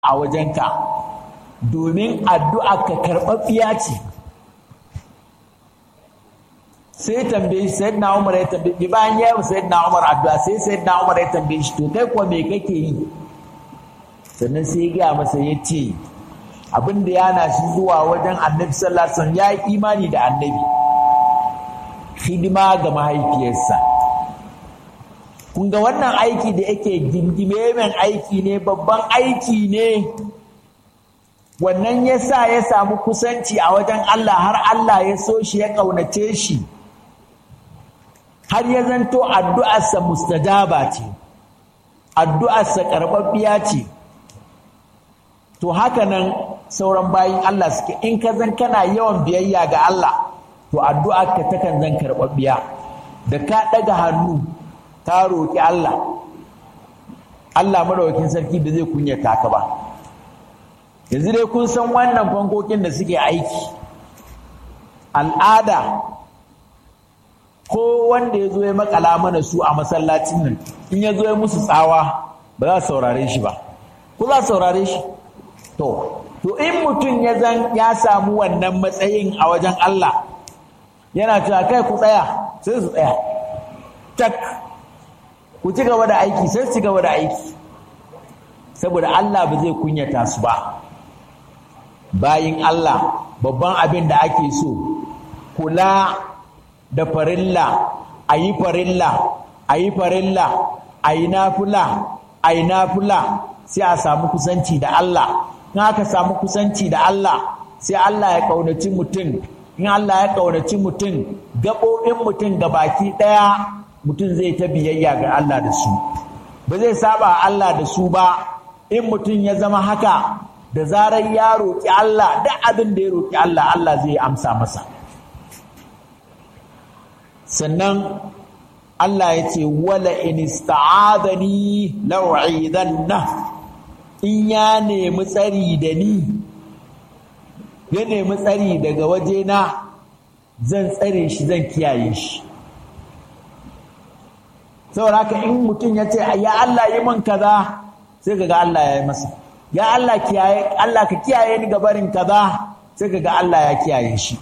a wajenka domin addu'a ka karɓaɓɓiya ce sai tambaye shi sayyidina Umar ya tambaye shi bayan ya yi sayyidina Umar addu'a sai sayyidina Umar ya tambaye shi to kai kuwa me kake yi sannan sai ya gaya masa ya ce abin da yana shi zuwa wajen annabi sallallahu alaihi wasallam ya yi imani da annabi hidima ga mahaifiyarsa kun ga wannan aiki da yake gingime min aiki ne babban aiki ne wannan ya sa ya samu kusanci a wajen Allah har Allah ya so shi ya ƙaunace shi har ya zanto addu'arsa mustajaba ce addu'arsa karɓaɓɓiya ce to haka nan sauran bayin Allah suke in ka zan kana yawan biyayya ga Allah to addu'arka takan zan karɓaɓɓiya da ka ɗaga hannu ka roƙi Allah Allah madaukakin sarki da zai kunyata ka ba yanzu dai kun san wannan fankokin da suke aiki al'ada ko wanda ya zo ya makala mana su a masallacin nan in ya zo ya musu tsawa ba za su saurare shi ba ko za su saurare shi to to in mutum ya zan ya samu wannan matsayin a wajen Allah yana cewa kai ku tsaya sai su tsaya tak ku ci gaba da aiki sai su ci gaba da aiki saboda Allah ba zai kunyata su ba bayin Allah babban abin da ake so kula da farilla a yi farilla a yi farilla a yi nafula a yi nafula sai a samu kusanci da Allah in aka samu kusanci da Allah sai Allah ya ƙaunaci mutum in Allah ya ƙaunaci mutum gaɓoɓin mutum ga baki ɗaya mutum zai ta biyayya ga Allah da su ba zai saba Allah da su ba in mutum ya zama haka da zarar ya roƙi Allah duk abin da ya roƙi Allah Allah zai amsa masa sannan Allah ya ce wala in ista'adani la'u'idanna in ya nemi tsari da ni ya nemi tsari daga wajena zan tsare shi zan kiyaye shi saboda haka in mutum ya ce ya Allah yi min kaza sai kaga Allah ya yi masa ya Allah kiyaye Allah ka kiyaye ni gabarin kaza sai kaga Allah ya kiyaye shi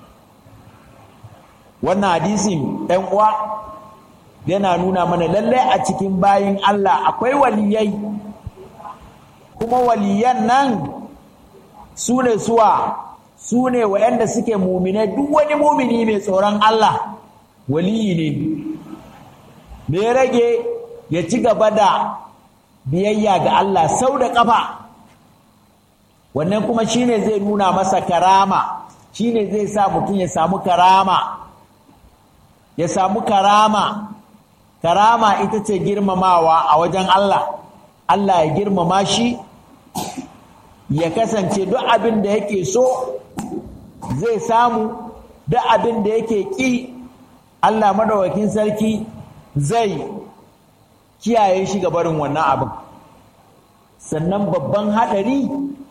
wannan hadisin ɗan uwa yana nuna mana lallai a cikin bayin Allah akwai waliyai kuma waliyan nan su ne suwa su ne waɗanda suke mumine duk wani mumini mai tsoron Allah waliyi ne me rage ya ci gaba da biyayya ga Allah sau da ƙafa wannan kuma shine zai nuna masa karama shine zai sa mutum ya samu karama ya samu karama karama ita ce girmamawa a wajen Allah Allah ya girmama shi ya kasance duk abin da yake so zai samu duk abin da yake ƙi Allah madawakin sarki zai kiyaye shi ga barin wannan abin sannan babban haɗari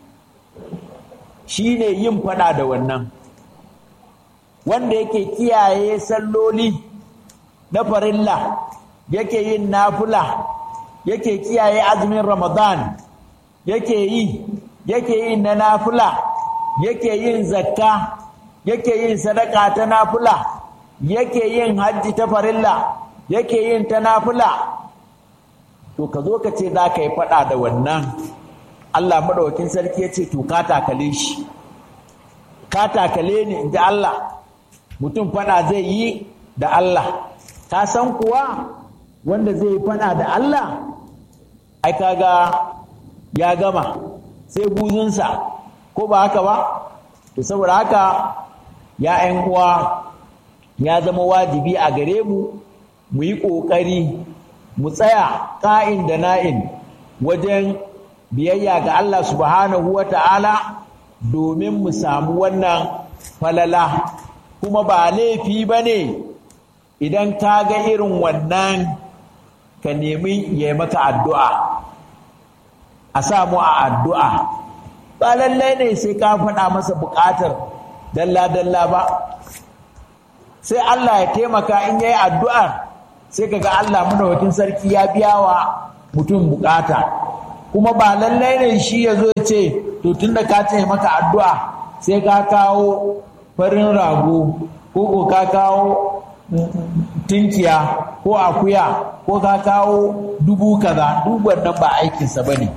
shine yin fada da wannan wanda yake kiyaye salloli na farilla yake yin nafula yake kiyaye azumin ramadan yake yi yake yin na nafula yake yin zakka yake yin sadaka ta nafula yake yin hajji ta farilla yake yin ta nafula to ka zo ka ce za ka yi faɗa da wannan Allah maɗaukin sarki ya ce to ka takale shi ka takale ni in ji Allah mutum faɗa zai yi da Allah ka san kuwa wanda zai yi faɗa da Allah ai kaga ya gama sai buzunsa ko ba haka ba to saboda haka ya ‘yan uwa ya zama wajibi a gare mu mu yi ƙoƙari mu tsaya ƙa'in da na'in wajen biyayya ga Allah subhanahu wa ta'ala domin mu samu wannan falala kuma ba laifi ba ne idan ka ga irin wannan ka nemi ya maka addu'a a samu a addu'a ba lallai ne sai ka faɗa masa buƙatar dalla-dalla ba sai Allah ya taimaka in yayi addu'ar sai kaga Allah madawakin sarki ya biya wa mutum bukata kuma ba lallai ne shi ya zo ce to tun da ka ce maka addu'a sai ka kawo farin rago ko ko ka kawo tinkiya ko akuya ko ka kawo dubu kaza duk wannan ba aikinsa ba ne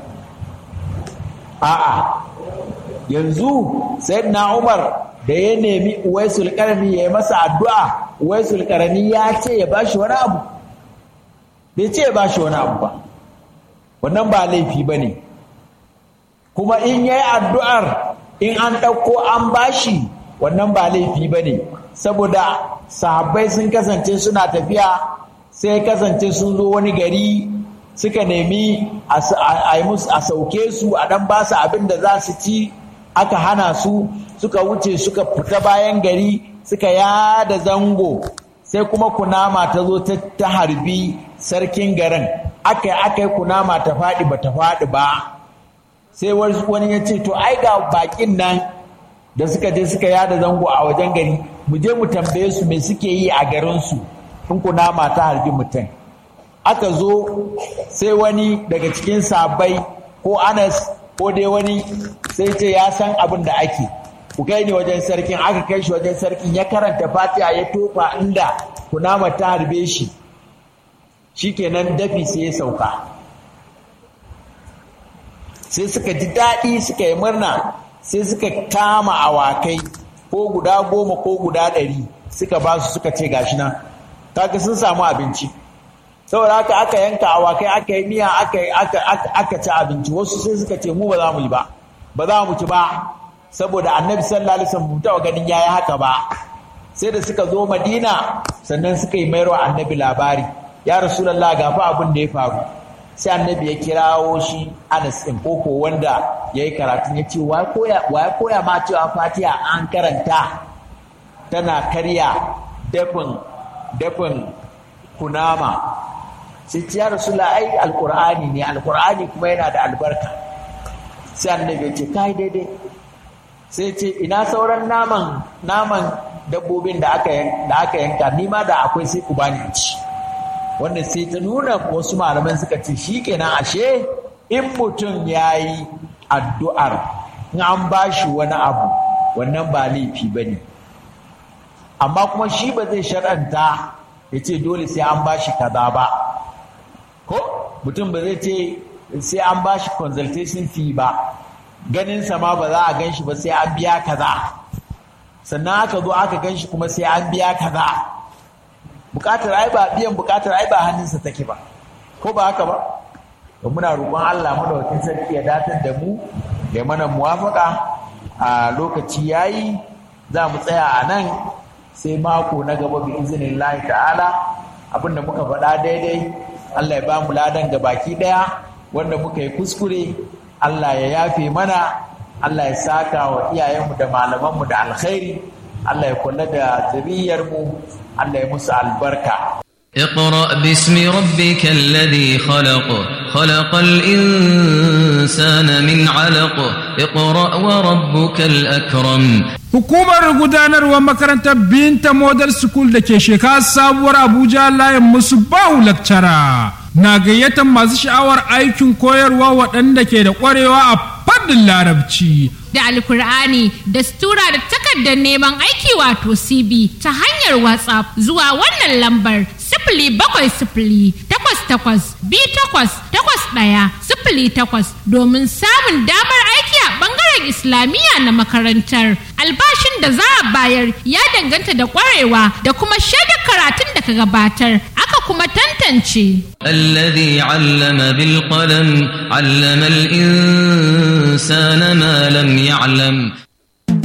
a'a yanzu na umar da ya nemi uwaisul karami ya yi masa addu'a uwaisul karami ya ce ya bashi wani abu bai ce ya bashi wani abu ba wannan ba laifi ba ne kuma in ya yi addu'ar in an ɗauko an bashi wannan ba laifi ba ne saboda sahabbai sun kasance suna tafiya sai kasance sun zo wani gari suka nemi a sauke su a ɗan ba su abin da za su ci aka hana su suka wuce suka fita bayan gari suka yada zango sai kuma kunama ta zo ta harbi sarkin garin aka aka yi kunama ta faɗi ba ta faɗi ba sai wani ya ce to ai ga bakin nan da suka je suka yada zango a wajen gari mu je mu tambaye su me suke yi a garinsu in kunama ta harbi mutum aka zo sai wani daga cikin sabai ko anas ko dai wani sai ce ya san abin da ake ku kai ni wajen sarkin aka kai shi wajen sarkin ya karanta fatiha ya tofa inda kunama ta harbe shi shikenan dafi sai ya sauka sai suka ji daɗi suka yi murna sai suka kama awakai ko guda goma ko guda ɗari suka ba su suka ce gashi nan kaga sun samu abinci saboda haka aka yanka awakai aka yi miya aka ci abinci wasu sai suka ce mu ba za mu yi ba ba za mu ci ba saboda annabi sallallahu alaihi wasallam taɓa ganin yayi haka ba sai da suka zo madina sannan suka yi mayarwa annabi labari ya rasulullah ga fa abin da ya faru sai annabi ya kirawo shi anas ɗin koko wanda ya yi karatun ya ce wa ya koya ma cewa fatiha an karanta tana karya dafin dafin kunama sai ce ya rasulullah ai alkur'ani ne alkur'ani kuma yana da albarka sai annabi ya ce kai daidai sai ce ina sauran naman naman dabbobin da aka da aka yanka ni ma da akwai sai ku bani ci wanda sai ta nuna wasu malaman suka ce shikenan ashe in mutum yayi addu'ar in an bashi wani abu wannan ba laifi bane amma kuma shi ba zai shar'anta ya ce dole sai an bashi kaza ba ko mutum ba zai ce sai an bashi consultation fee ba ganin ma ba za a gan shi ba sai an biya kaza sannan aka zo aka gan shi kuma sai an biya kaza bukatar ai ba biyan bukatar ai ba hannunsa take ba ko ba haka ba to muna roƙon Allah madaukakin sarki ya datar da mu ya mana muwafaka a lokaci yayi za mu tsaya a nan sai mako na gaba bi izinin ta'ala abinda muka faɗa daidai Allah ya ba mu ladan ga baki ɗaya wanda muka yi kuskure Allah ya yafe mana Allah ya saka wa iyayenmu da malamanmu da alkhairi Allah ya kula da mu Allah ya musu albarka اقرأ باسم ربك الذي خلق خلق الإنسان من علق اقرأ وربك الأكرم Hukumar gudanarwar makarantar Binta Model School da ke shekara sabuwar Abuja layin musu bahu lakcara na gayyatar masu sha'awar aikin koyarwa waɗanda ke da ƙwarewa a fadin larabci. Da alkur'ani da stura da takardar neman aiki wato CB ta hanyar WhatsApp zuwa wannan lambar sifili bakwai sifili takwas takwas bi takwas takwas ɗaya sifili takwas domin samun damar aiki a ɓangaren islamiyya na makarantar. Albashin da za a bayar ya danganta da ƙwarewa da kuma shaidar karatun da ka gabatar aka kuma tantance. الذي علم بالقلم علم الإنسان ما لم يعلم